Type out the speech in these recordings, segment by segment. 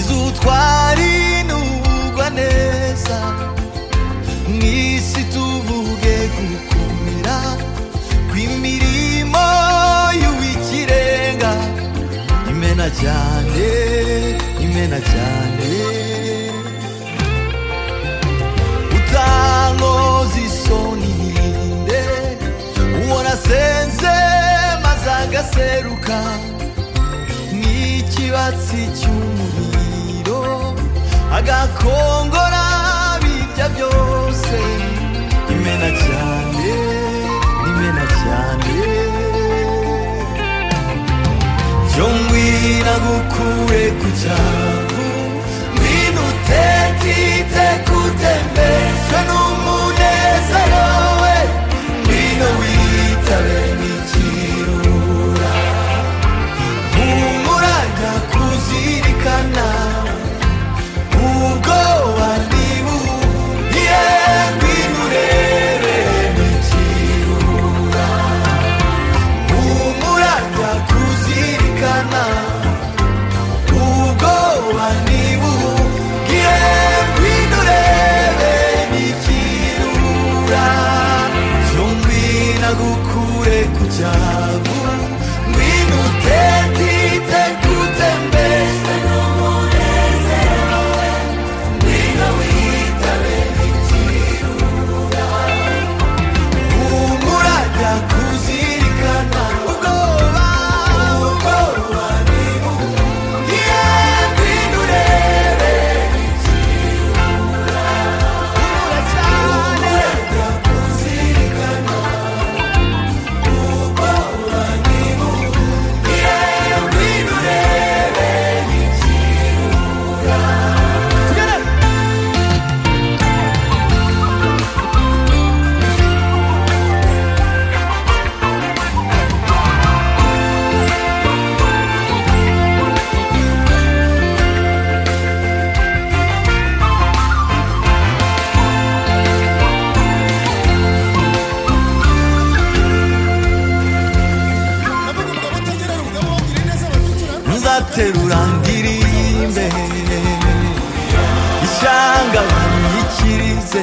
twari n'ugwa neza mu isi tuvuge gukumira kw'imirimo y'uw'ikirenga imena cyane imena cyane utankoza isoni ninde uwo nasenze maze agaseruka n'ikibatsi cy'umuriro agakongora birya byose imena cyane imena cyane byo ngwina gukure ku cyavu ngwina utetite kutembezwa n'umunezero we ngwina witabe n'ikirura humuraga kuzirikana ubwoba ntibuhiye ngwino urebe n'ikirura humuraga kuzirikana ubwoba ntibuhiye ngwino urebe n'ikirura byo ngwina gukure ku cyavu ngwino utetite kutembeze n'umunezero we ngwino witabe n'ikirura humuraga kuzirikana ubwoba ubwoba ntibuhiye ngwino urebe n'ikirura humura cyane humuraga kuzirikana nzaterura ndirimbe ishyanga banyikirize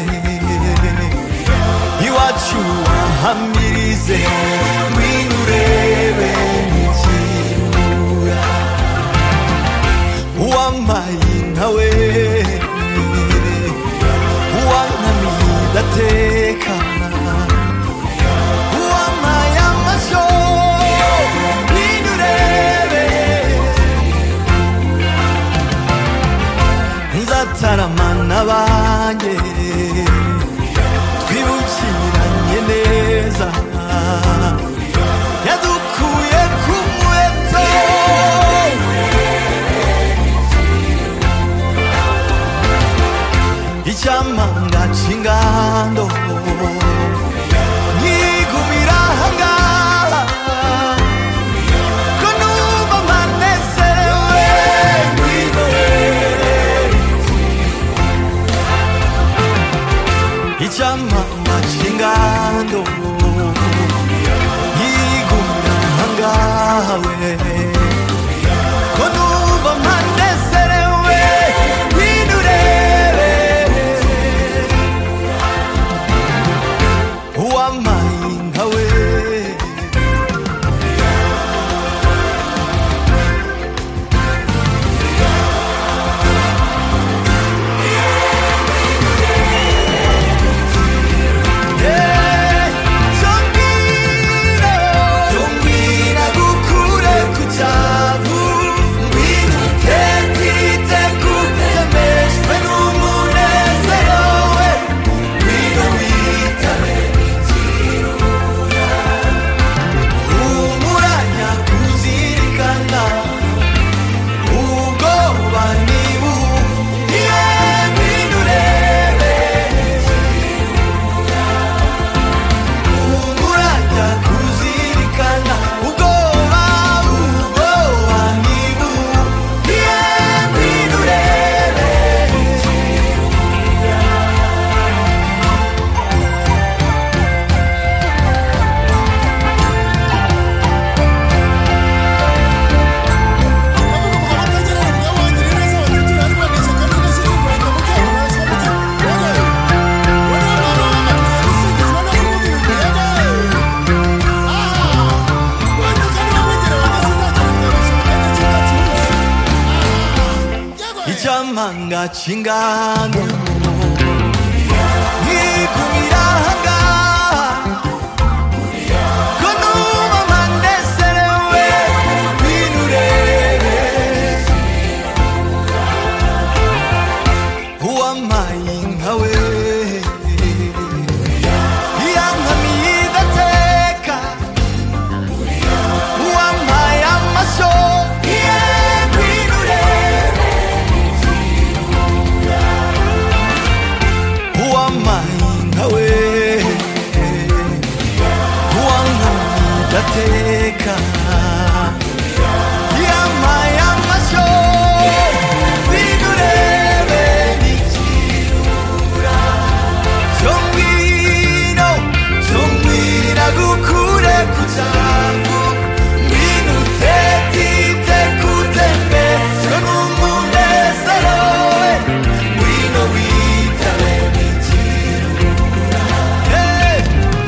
iwacu wahamirize ngwino urebe n'ikirura uwampaye nawe uwankamiye ndatekana uwampaye amasho ngwino urebe nzataramana banjye twibukiranye neza yadukuye ku muheto icyamanga cy'ingando nkigumira ahangaha ko numva mpanezerewe ngwino urebe 여자만가 진간도 미국이라 한가 그 누만 만대세네 왜이 노래를 보안마인가 왜 이양함이다 테까 우암마야 마소 이의 비누레 우암마인가웨 우암마이다 테카 이암마야 마소 비누레 니치우라 정민호 정민하고 구레 구자구 민우테 티테 구테메 전우문에 서로에 위노 위타레 미치루라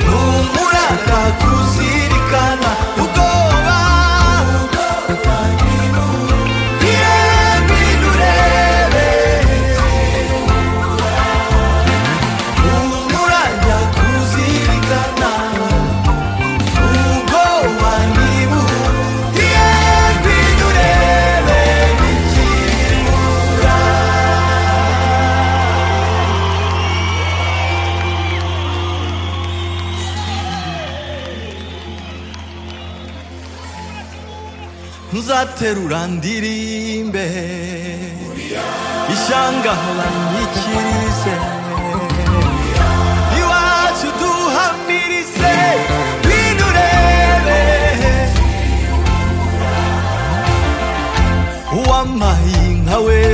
무무라가 구시리카나 우고와 비에 비누레레 우물아야 구시리카나 우고와니무 디에 비누레레 미치루라 자테루란 디림베 이샹가란 이치리세 이와주도 한미리세 위누레레 오암마잉하웨